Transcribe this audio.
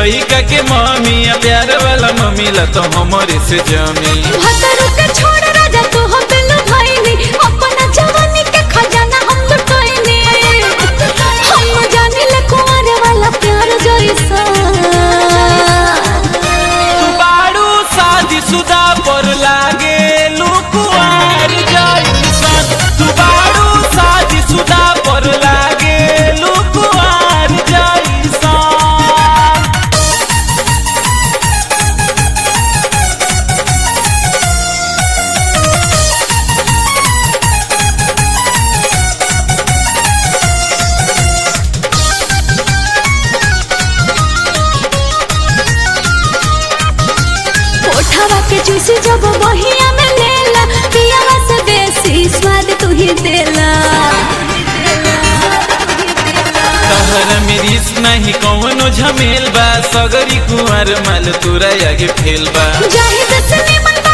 लइका के मम्मी आ प्यार वाला मम्मी ला तो हमरे से जमी भतरू के छोड़ राजा तू हो बिल्लू भाईनी अपना जवानी के खजाना हम लुटाईनी हम जाने ले कुंवर वाला प्यार जैसा तू बाड़ू शादी सुदा पर लागे लुकुआर जैसन तू बाड़ू शादी सुदा पर लागे लुकुआर जैसन कोठावा के चूसी जब बहिया में लेला पियावा से देसी स्वाद तू ही देला तहर मिरिस नहीं कौनो झमेल बा सगरी कुंवर माल तोरा आगे फेल बा जाहिद से निमन